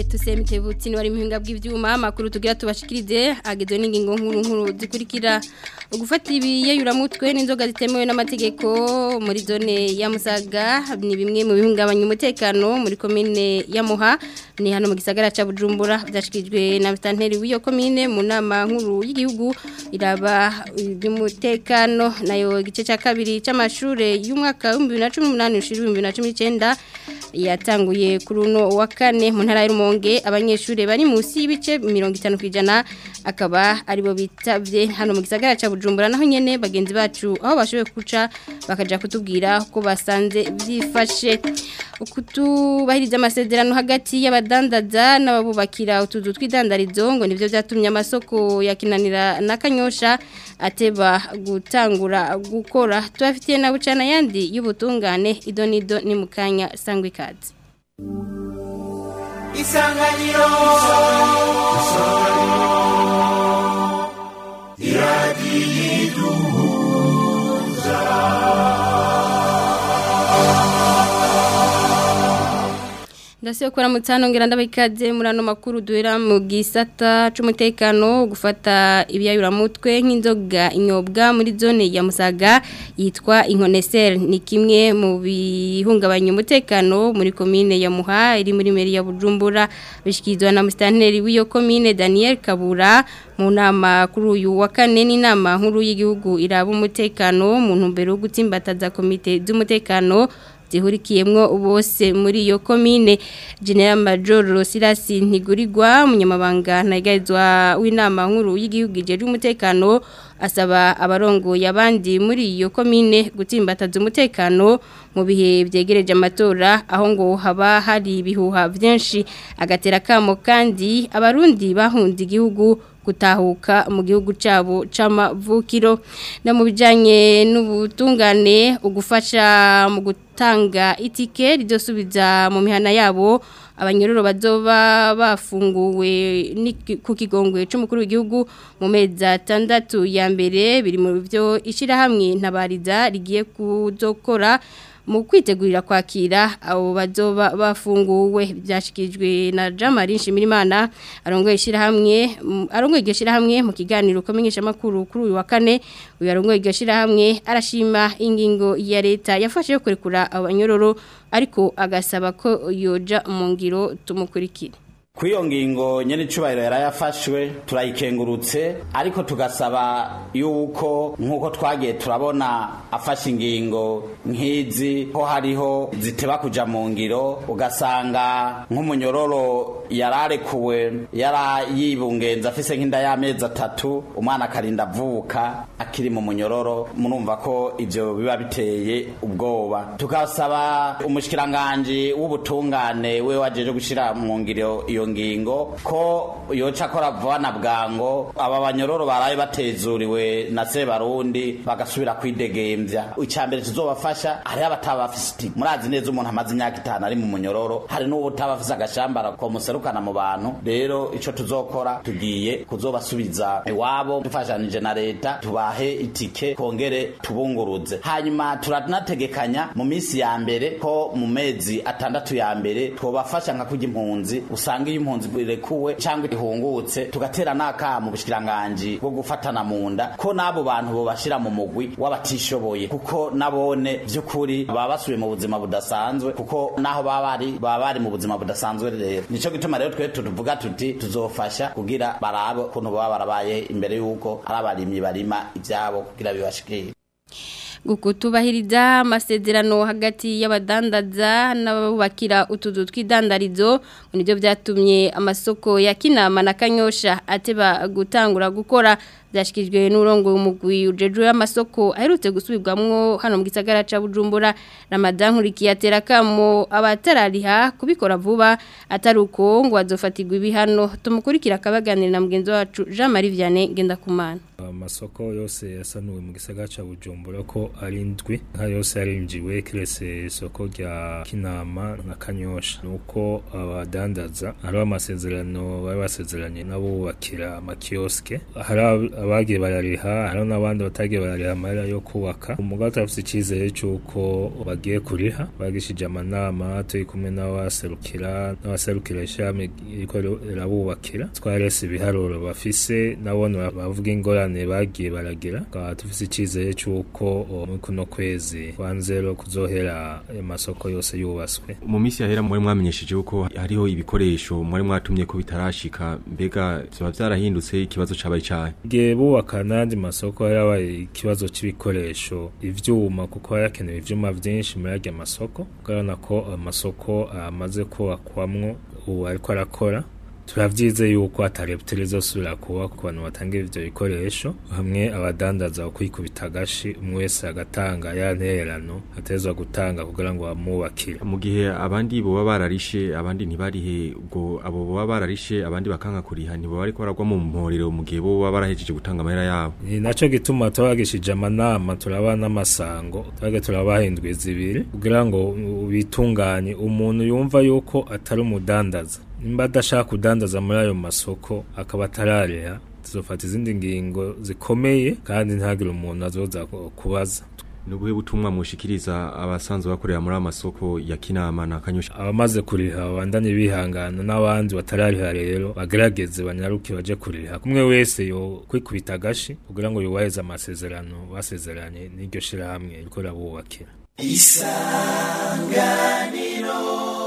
tusemite wari muhinga bw'ivyuma amakuru tugira tubashikirize agizwe n'ingingo nkuru nkuru zikurikira ugufata ibiyeyuramutwe n'inzoga zitemewe n'amategeko muri zone ya Musaga ni bimwe mu bihungabanya umutekano muri komine ya Muha ni hano mu gisagara ca Bujumbura byashikirijwe na Mstanteri w'iyo komine mu nama nkuru y'igihugu iraba iby'umutekano nayo igice ca kabiri c'amashure y'umwaka wa 2018 ushiri 2019 yatanguye kuri uno wa kane mu ntara y'Rumonge abanyeshure bari munsi y'ibice 50 kwijana akaba aribo bitavye hano mu gisagara ca Bujumbura naho nyene bagenzi bacu aho bashoboye kuca bakaja kutubwira ko basanze byifashe ukutubahiriza amasezerano hagati y'abadandaza n'ababubakira utuzu tw'idandarizo ngo nivyo byatumye amasoko yakinanira na kanyosha ateba gutangura gukora tubafitiye na bucana yandi y'ubutungane idonido ni mukanya sangwe kazi isanganiro iradiyiduhuza Ndasiyo kora mutano ngira ndabikaze muri ano makuru duhera mu gisata c'umutekano gufata ibyayura mutwe nk'inzoga inyobwa muri zone ya Musaga yitwa Inkonesel ni kimwe mu bihungabanya umutekano muri komine ya Muha iri muri meri ya Bujumbura bishikizwa na mustanteri w'iyo komine Daniel Kabura mu nama kuri uyu wa kane n'inama nkuru y'igihugu iraba umutekano mu ntumbero yo gutsimbataza komite z'umutekano zihurikiyemwo bose muri iyo komine General Major Sirasi Ntigurirwa umunyamabanga ntagarizwa w'inama nkuru y'igihugu ijeje umutekano asaba abarongoye abandi muri iyo komine gutsimbataza umutekano mu bihe byegereje amatora aho ngo haba hari ibihuha byinshi agatera kamo kandi abarundi bahunze igihugu gutahuka mu gihugu cyabo c'amavukiro na mu bijanye n'ubutungane ugufasha mu gutanga itike rizosubiza mu mihana yabo abanyororo bazoba bafunguwe ku kigongwe c'umukuru w'igihugu mu mezi atandatu ya mbere biri mu byo ishirahamwe ntabariza rigiye kuzokora mu kwitegurira kwakira abo bazoba bafunguwe byashikirijwe na Jamari Nshimirimana arongoye ishirahamwe arongoye iryo shirahamwe mu kiganiro komenyesha makuru kuri uyu wa kane uyu arongoye iryo shirahamwe arashima ingingo ya leta yafashe yo kurekura abanyororo ariko agasaba ko yoja mu ngiro tumukurikire Kuyo ngingo nyene icubahiro yarayafashwe turayikengurutse ariko tugasaba yuko nkuko twagiye turabona afashe ingingo nk'izi ko hariho ziteba kuja mu ngiro ugasanga nk'umunyororo yararekuwe yara yibungenza afise nk'inda y'amezi atatu umwana akarinda avuka akiri mu munyororo murumva ko ivyo biba biteye ubwoba tukasaba umushikiranganje w'ubutungane we wajeje gushira mu ngiro iyo ngingo ko yoca akora vuba na bwango aba banyororo baraye batezuriwe na se barundi bagasubira kwidegemvya icambere tuzobafasha hariho abataba bafise iti murazi neza umuntu amaze imyaka itanu ari mu munyororo hari n'uwo utaba afise agashambara komuserukana mu bantu rero ico tuzokora tugiye kuzobasubiza iwabo dufashanije na leta tubahe itike kongere tubunguruze hanyuma turanategekanya mu minsi ya mbere ko mu mezi atandatu ya mbere twobafasha nka kurya impunzi usanga iyo impunzi irekuwe cyangwa ihungutse tugatera n'aka mu bushikiranganje bwo gufatana mu nda ko n'abo bantu bo bashira mu mugwi w'abatishoboye kuko nabone by'ukuri baba basubiye mu buzima budasanzwe kuko naho baba bari baba bari mu buzima budasanzwe rero nico gituma rero twe tuvuga tuti tuzofasha kugira barabe kuntu baba barabaye imbere y'uko ari abarimyi barima ibyabo kugira bibashikire gukutubahiriza amasezerano hagati y'abadandaza n'abubakira utuzu tw'idandarizo nibyo byatumye amasoko ya kinama na kanyosha ateba gutangura gukora byashyikirijwe n'urongo w'umugwi ujejwe amasoko aherutse gusubirwamwo hano mu gisagara ca Bujumbura Ramadan nkurikiye atera kamo abatarariha kubikora vuba atari uko ngo bazofatirwa ibihano tumukurikira akabaganira na mugenzi wacu Jean Marie Vianney Ngendakumana amasoko yose yasanuwe mu gisagara ca Bujumbura ko ari ndwi nka yose yarinjiwe kirese isoko rya Kinama na Kanyosha nuko abadandaza hari amasezerano bari basezeranye nabo bakira amakioske hari abagiye barariha hariho n'abandi batagiye barariha amahera yo kubaka umugabo turafise icizere c'uko bagiye kuriha bagishije amanama turi kumwe n'abaserukira n'abaserukira ishami iriko rirabubakira twarese ibiharuro bafise nabone bavuga ingorane bagiye baragira tukaba dufise icizere c'uko muri kuno kwezi kwa nzero kuzohera amasoko yose yubatswe mu minsi yahera muri mwamenyesheje yuko hariho ibikoresho muri mwatumye ko bitarashika mbega vyoba vyarahindutse ikibazo cabaye cahe igihe bubaka n'andi masoko yarabaye ikibazo c'ibikoresho ivyuma kuko harakenewe ivyuma vyinshi muri arya masoko urabona ko amasoko amaze kubakwamwo ubu ariko arakora turavyize yuko atarebuteri izosubira kuba ku bantu batanga ivyo bikoresho hamwe abadandaza kwikubita agashi umwe wese agatanga ya ntererano atezwa gutanga kugira ngo bamwubakire mu gihe abandi boba bararishe abandi ntibarihe ubwo abo boba bararishe abandi bakanka kuriha ntibo bariko baragwa mu mporero mu gihe boba barahejeje gutanga amahera yabo ni naco gituma tubagishije amanama turaba n'amasango twage turabahindwi zibiri kugira ngo bitunganye umuntu yumva yuko atari umudandaza nimba adashaka kudandaza muri ayo masoko akaba atarariha tuzofata izindi ngingo zikomeye kandi ntagire umuntu azoza kubaza nubuhe butumwa mushikiriza abasanzwe bakorera muri amasoko ya Kinama na Kanyosha abamaze kuriha babandanye bihangana n'abandi batarariha rero bagerageze banyaruke baje kuriha kumwe wese yo kwikubita agashi kugira ngo yubaheze amasezerano basezeranye n'iryo shirahamwe riko rabubakira isanganiro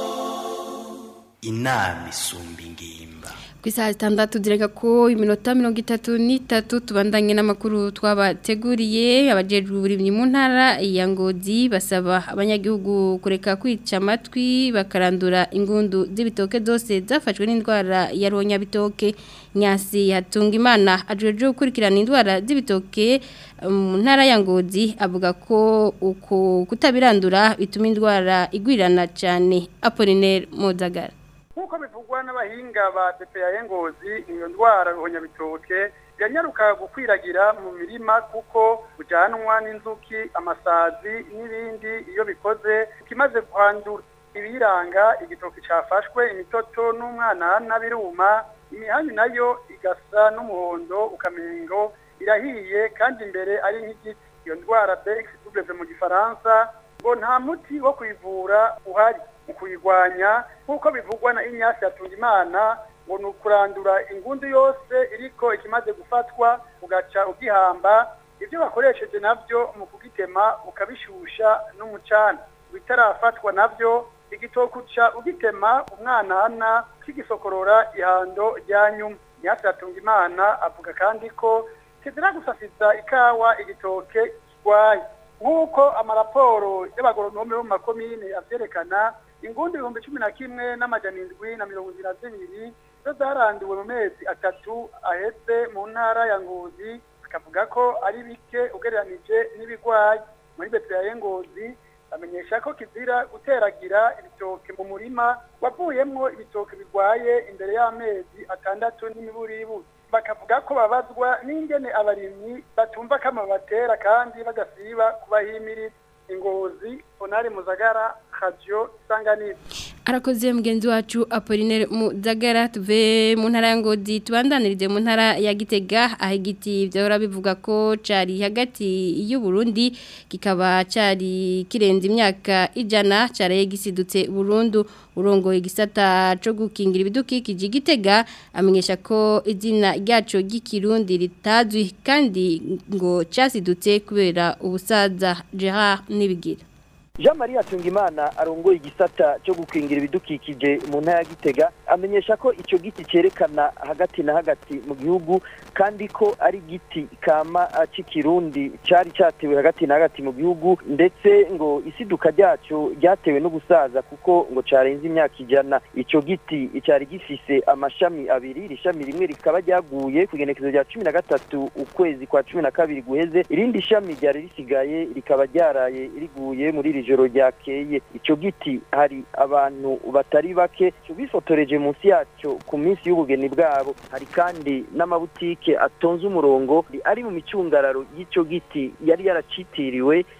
inama isumba ingimba ku isaha zitandatu zirega ko iminota mirongo itatu n'itatu tubandanye n'amakuru twabateguriye abajejwe uburimyi mu ntara ya ngozi basaba abanyagihugu kureka kwica amatwi bakarandura ingundu z'ibitoke zose zafashwe n'indwara ya ronyabitoke nyasi hatunga imana ajejwe gukurikirana indwara z'ibitoke mu ntara ya ngozi avuga ko uko kutabirandura bituma indwara igwirirana cyane apolinaire muzagara nk'uko bivugwa n'abahinga ba DPA ngozi iyo ndwara ruhonyabitoke yanyaruka gukwiragira mu mirima kuko bujanwa n'inzuki amasazi n'ibindi iyo bikoze kimaze kwandura ibiranga igitoki cyafashwe imitoto n'umwana biruma imihanyu nayo igasa n'umuhondo ukamengo irahiye kandi imbere ari nk'igiti iyo ndwara BX mu gifaransa ngo nta muti wo kuyivura uhari mu kuyirwanya nk'uko bivugwa na inyasi yatunga imana ngo ni ukurandura ingundu yose iriko ikimaze gufatwa ugaca ugihamba ibyo bakoresheje nabyo mu kugitema ukabishusha n'umucana bitarafatwa nabyo igitokuca ugitema umwanana kigisokorora ihando rya nyuma inyasi yatunga imana avuga kandi ko kizira gusasiza ikawa igitoke kirwaye nk'uko amaraporo y'abagoronome bo mu makomine avyerekana ingundi ibihumbi cumi na kimwe n'amajana indwi na mirongo ibiri na zibiri zo zaranduwe mu mezi atatu ahetse mu ntara ya ngozi akavuga ko ari bike ugereranije n'ibigwayi muri betera ya ngozi bamenyesha ko kizira guteragira ibitoke mu murima wavuyemwo ibitoke bigwaye imbere y'amezi atandatu n'imiburiburi bakavuga ko babazwa n'ingene abarimyi batumva kama batera kandi bagasiba kubahimiriza ingozi onari muzagara radio sanganiro arakoze mugenzi wacu Apollinaire Muzagara tuve mu ntara ya Ngozi tubandanirije mu ntara ya Gitega aho igiti byahora bivuga ko cari hagati y'u Burundi kikaba cari kirenze imyaka ijana caraye gisidutse burundu urongoye igisata co gukingira ibidukikije Gitega amenyesha ko izina ryaco ry'ikirundi ritazwi kandi ngo casidutse kubera ubusaza Gerard Nibigira Jean Marie Atungimana arongoye igisata cyo gukingira ibidukikije mu ntara ya Gitega amenyesha ko ico giti cerekana hagati na hagati mu gihugu kandi ko ari giti kama c'ikirundi cari catewe hagati na hagati mu gihugu ndetse ngo isiduka ryaco ryatewe n'ubusaza kuko ngo carenze imyaka ijana ico giti cari gifise amashami abiri irishami rimwe rikaba ryaguye ku igenekezo rya cumi na gatatu ukwezi kwa cumi na kabiri guheze irindi shami ryari risigaye rikaba ryaraye riguye muri iri joro ryakeye ico giti hari abantu batari bake bifotoreje munsi yaco ku minsi y'ubugeni bwabo hari kandi n'amabutike atonze umurongo ari mu micungararo y'ico giti yari yaracitiriwe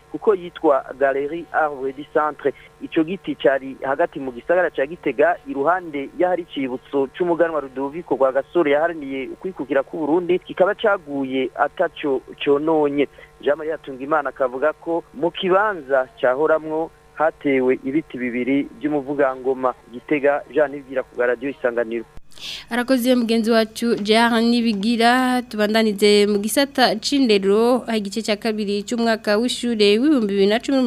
kuko yitwa Galerie Arbre du Centre ico giti cari hagati mu gisagara ca Gitega iruhande y'ahari cibutso c'umuganwa Rudoviko rwa Gasore yaharaniye ukwikukira ku Burundi kikaba caguye ataco cononye Jean Marie Tungimana akavuga ko mu kibanza cyahoramwo hatewe ibiti bibiri by'umuvugangoma Gitega Jean Nibwira ku radio isanganiro arakoze mugenzi wacu Jean Nibigira tubandanize mu gisata c'indero igice cya kabiri cy'umwaka w'ishure w'ibihumbi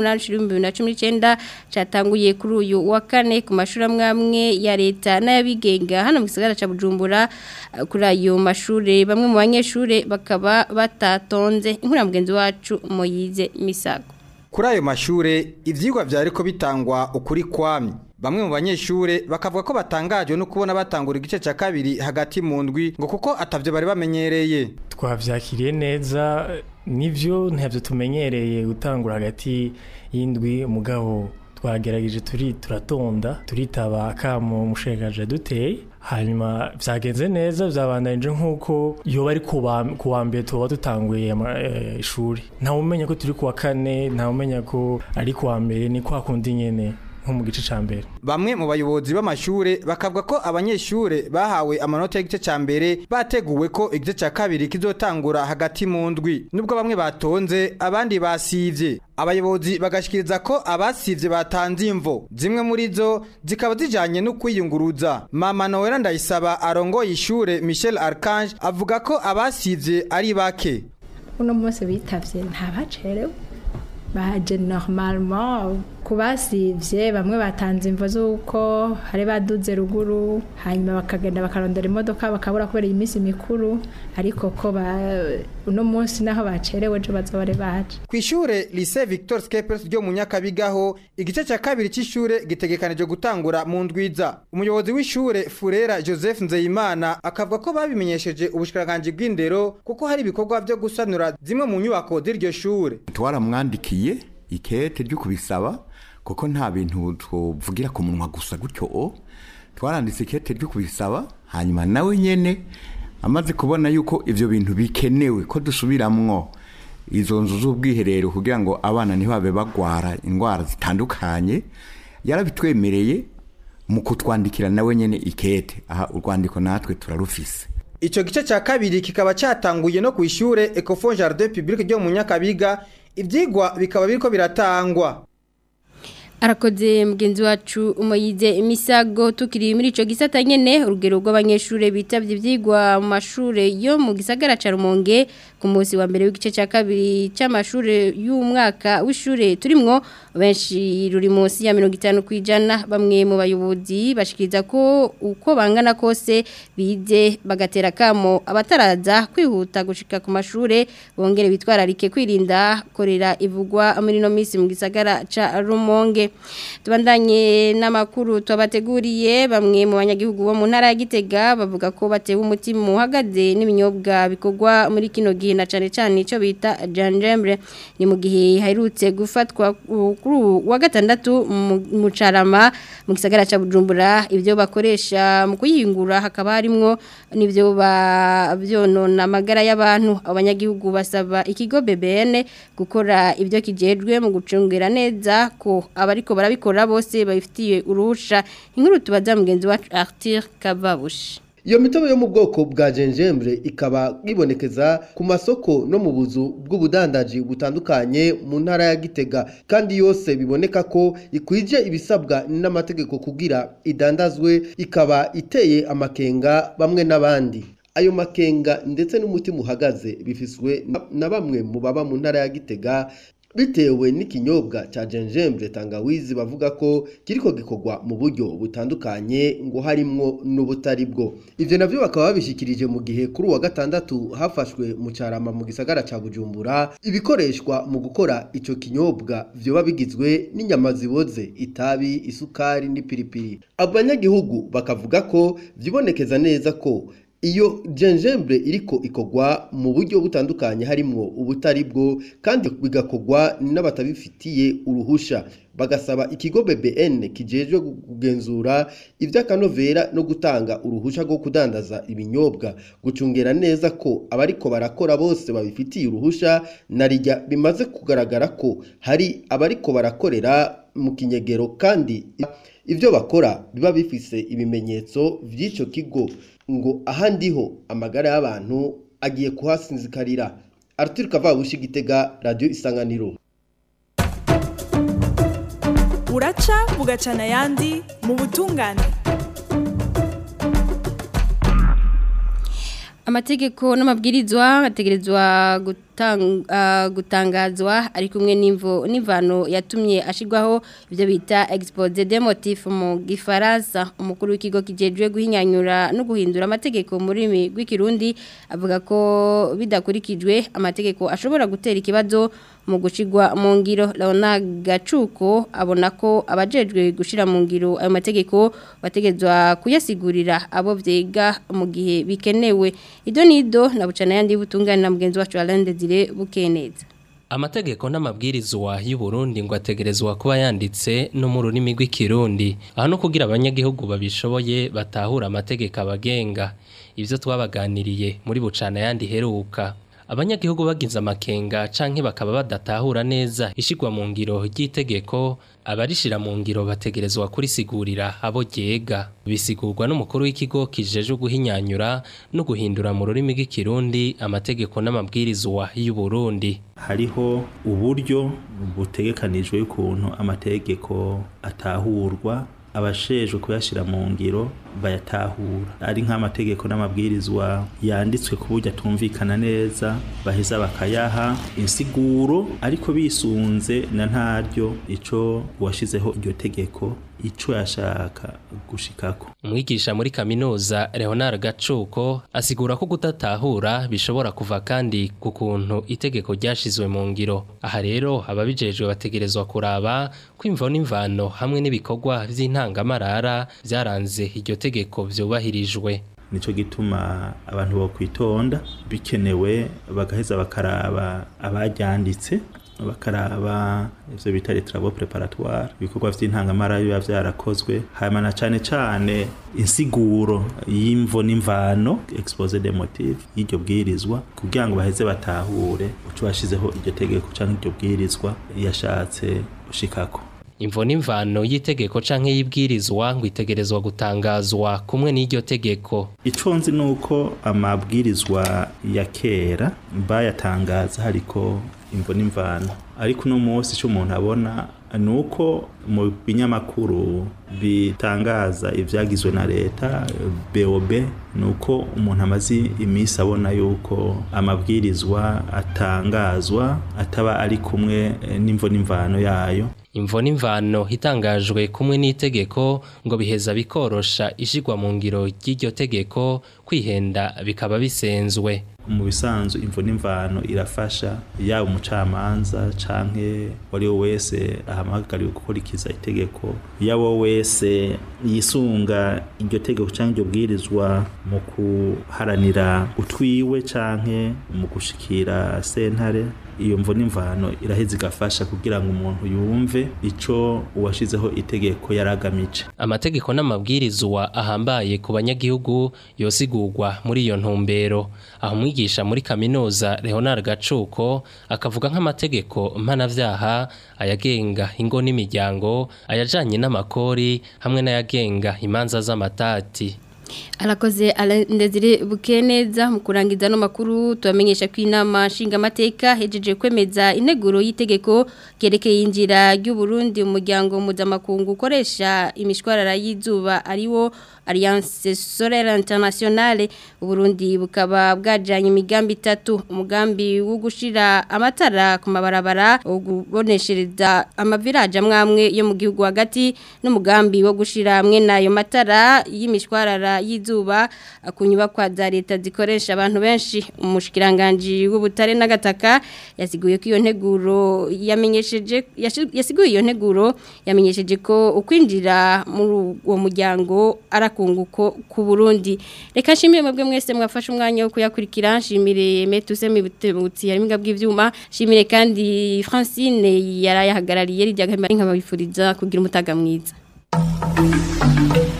2018 cyatanguye kuri uyu wa kane ku mashuri amwe ya leta n'ayabigenga hano mu gisagara ca Bujumbura kuri ayo mashure bamwe mu banyeshure bakaba batatonze inkuru ya mugenzi wacu Moyize Misago kuri ayo mashure ivyigwa vyariko bitangwa ukuri kwamye bamwe mu banyeshure bakavuga ko batangajwe no kubona batangura igice cya kabiri hagati mu ndwi ngo kuko atavyo bari bamenyereye twavyakiriye neza nivyo ntabyo tumenyereye gutangura hagati y'indwi mugabo twagerageje turi turatonda turitaba akamo umushekaje duteye hanyuma vyagenze neza vyabandanije nk'uko yoba ari ku wa mbere tuba dutanguye ishuri ntawe umenya ko turi ku wa kane ntawe umenya ko ari ku wa mbere ni kwa kundi nyene nko mu gice ca mbere bamwe mu bayobozi b'amashure bakavuga ko abanyeshure bahawe amanota y'igice ca mbere bateguwe ko igice ca kabiri kizotangura hagati mu ndwi nubwo bamwe batonze abandi basivye abayobozi bagashikiriza ko abasivye batanze imvo zimwe muri zo zikaba zijanye no kwiyunguruza mama Noela Ndayisaba arongoye ishure Michel Archange avuga ko abasivye ari bake uno munsi bitavye ntabacerewe baje normalement kubasivye bamwe batanze imvo z'uko hari baduze ruguru hanyuma bakagenda bakarondera imodoka bakabura kubera iyi minsi mikuru ariko ko uno munsi naho bacerewe ejo bazobare baje ku ishure lycée Victor Skepers ryo mu Nyakabigaho igice cya kabiri c'ishure gitegekanije gutangura mu ndwiza umuyobozi w'ishure Furera Joseph Nzeyimana akavuga ko babimenyesheje ubushikiranganje bw'indero kuko hari ibikorwa byo gusanura zimwe mu nyubako z'iryo shure twaramwandikiye ikete ryo kubisaba kuko nta bintu tuvugira ku munwa gusa gutyo o twaranditse ikete ryo kubisaba hanyuma nawe nyene amaze kubona yuko ivyo bintu bikenewe ko dusubiramwo izo nzu z'ubwiherero kugira ngo abana ntibabe bagwara indwara zitandukanye yarabitwemereye mu kutwandikira nawe nyene ikete aha urwandiko natwe turarufise Ico gice ca kabiri kikaba catanguye no ku ishure Ecofond Jardin Public ryo mu Nyakabiga ivyigwa bikaba biriko biratangwa arakoze mugenzi wacu umuyize imisago tukiri muri ico gisata nyene urugero rw'abanyeshure bitavye ivyigwa mu mashure yo mu gisagara ca Rumonge ku munsi wa mbere w'igice ca kabiri c'amashure y'umwaka w'ishure turimwo benshi ruri munsi ya 50 kwijana bamwe mu bayobozi bashikiriza ko uko bangana kose bize bagatera kamo abataraza kwihuta gushika ku mashure bongere bitwararike kwirinda korera ivugwa muri no misi mu gisagara ca Rumonge tubandanye n'amakuru twabateguriye bamwe mu banyagihugu bo mu ntara ya Gitega bavuga ko batewe umutima uhagaze n'ibinyobwa bikorwa muri kino gihe na cane cane ico bita janjembre ni mu gihe haherutse gufatwa kuri wa gatandatu mu carama mu gisagara ca Bujumbura ibyo bakoresha mu kuyingura hakaba harimwo nivyo bavyonona amagara y'abantu abanyagihugu basaba ikigo BBN gukora ibyo kijejwe mu gucungera neza ko abariko barabikora bose babifitiye uruhusha inkuru tubaza mugenzi wacu Arthur Kababushi Iyo mitobe yo mu bwoko bwa gingembre ikaba ibonekeza ku masoko no mu buzu bw'ubudandaji butandukanye mu ntara ya Gitega kandi yose biboneka ko ikwije ibisabwa n'amategeko kugira idandazwe ikaba iteye amakenga bamwe n'abandi ayo makenga ndetse n'umutima uhagaze bifiswe na bamwe mu baba mu ntara ya Gitega bitewe n'ikinyobwa cya gingembre tangawizi bavuga ko kiriko gikorwa mu buryo butandukanye ngo harimwo n'ubutari bwo ivyo navyo bakaba babishikirije mu gihe kuri uwa gatandatu hafashwe mu carama mu gisagara ca Bujumbura ibikoreshwa mu gukora ico kinyobwa vyoba bigizwe n'inyama ziboze itabi isukari n'ipiripiri abanyagihugu bakavuga ko vyibonekeza neza ko iyo gingembre iriko ikogwa mu buryo butandukanye harimwo ubutari bwo kandi bigakogwa n'abatabifitiye uruhusha bagasaba ikigo BBN kijejwe kugenzura ivy'akanovera no gutanga uruhusha rwo kudandaza ibinyobwa gucungera neza ko abariko barakora bose babifitiye uruhusha narijya bimaze kugaragara ko hari abariko barakorera mu kinyegero kandi ivyo bakora biba bifise ibimenyetso vy'ico kigo ngo ahandi ho amagara y'abantu agiye kuhasinzikarira Arthur Kavabushi Gitega Radio Isanganiro buraca bugacana ayandi mu butungane amategeko n'amabwirizwa ategerezwa gutangazwa ari kumwe n'imvo n'imvano yatumye ashirwaho ibyo bita expose de motif mu gifaransa umukuru w'ikigo kijejwe guhinyanyura no guhindura amategeko mu rurimi rw'ikirundi avuga ko bidakurikijwe amategeko ashobora gutera ikibazo mu gushigwa mu ngiro Leona Gacuko abona ko abajejwe gushira mu ngiro ayo mategeko bategezwa kuyasigurira abo vyega mu gihe bikenewe idonido na bucana yandi butungana na mugenzi wacu Alain Desire bukeneza Amategeko n'amabwirizwa y'u Burundi ngo ategerezwa kuba yanditse no mu rurimi rw'ikirundi aho no kugira abanyagihugu babishoboye batahura amategeko abagenga ivyo twabaganiriye muri bucana yandi heruka abanyagihugu bagize amakenga canke bakaba badatahura neza ishigwa mu ngiro ry'itegeko abarishira mu ngiro bategerezwa kurisigurira abo ryega bisigurwa n'umukuru w'ikigo kijejwe guhinyanyura no guhindura mu rurimi rw'ikirundi amategeko n'amabwirizwa y'u Burundi hariho uburyo butegekanijwe y'ukuntu amategeko atahurwa abashejwe kuyashira mu ngiro bayatahura ari nk'amategeko n'amabwirizwa yanditswe ku buryo atumvikana neza baheza bakayaha insiguro ariko bisunze na ntaryo ico washizeho iryo tegeko ico yashaka gushikako umwigisha muri kaminuza Leonard Gacuko asigura ko kudatahura bishobora kuva kandi ku kuntu itegeko ryashizwe mu ngiro aha rero ababijejwe bategerezwa kuraba kwimva n'imvano hamwe n'ibikorwa vy'intangamarara byaranze iryo tegeko vyubahirijwe nico gituma abantu bo kwitonda bikenewe bagaheza bakaraba abaryanditse bakaraba ivyo bita les travaux préparatoires ibikorwa vy'intangamara biba vyarakozwe hanyuma na cane cane insiguro y'imvo n'imvano expose des motifs y'iryo bwirizwa kugira ngo baheze batahure uco bashizeho iryo tegeko canke iryo bwirizwa yashatse gushikako imvo n'imvano y'itegeko canke y'ibwirizwa ngo itegerezwa gutangazwa kumwe n'iryo tegeko ico nzi nuko amabwirizwa ya kera bayatangaza hariko imvo n'imvano ariko uno munsi icyo umuntu abona ni uko mu binyamakuru bitangaza ibyagizwe na leta bob ni uko umuntu amaze iminsi abona yuko amabwirizwa atangazwa ataba ari kumwe n'imvo n'imvano yayo imvo n'imvano itangajwe kumwe n'itegeko ngo biheza bikorosha ishigwa mu ngiro ry'iryo tegeko kwihenda bikaba bisenzwe mu bisanzwe imvo n'imvano irafasha yaba umucamanza canke wari we wese ahamagariwe gukurikiza itegeko yaba wese yisunga iryo tegeko canke iryo bwirizwa mu kuharanira utwiwe canke mu gushikira sentare iyo mvo n'imvano iraheza igafasha kugira ngo umuntu yumve ico uwashizeho itegeko yaragamije amategeko n'amabwirizwa ahambaye ku banyagihugu yosigurwa muri iyo ntumbero aho umwigisha muri kaminuza Leonard Gacuko akavuga nk'amategeko mpanavyaha ayagenga ingo n'imiryango ayajanye n'amakori hamwe n'ayagenga imanza z'amatati arakoze ndezire bukeneza mu kurangiza no makuru tubamenyesha ko inama nshingamateka hejeje kwemeza integuro y'itegeko kerekeye injira ry'u Burundi umuryango mpuzamakungu ukoresha imishwarara y'izuba ariwo Alliance Solaire Internationale Burundi bukaba bwajanye imigambi itatu umugambi wo gushira amatara ku mabarabara uguboneshereza amaviraje amwamwe yo mu gihugu hagati n'umugambi wo gushira hamwe nayo matara y'imishwarara y'izuba ku nyubakwa za leta zikoresha abantu benshi umushikiranganje w'ubutare n'agataka yasiguye ko iyo nteguro yamenyesheje yasiguye iyo nteguro yamenyesheje ko ukwinjira muri uwo muryango arakunguko ku Burundi reka nshimire mwebwe mwese mwafashe umwanya wo kuyakurikira nshimire Metuse Mibutebutsi yarimga bw'ivyuma nshimire kandi Francine yarayahagarariye rijya nkabifuriza kugira umutaga mwiza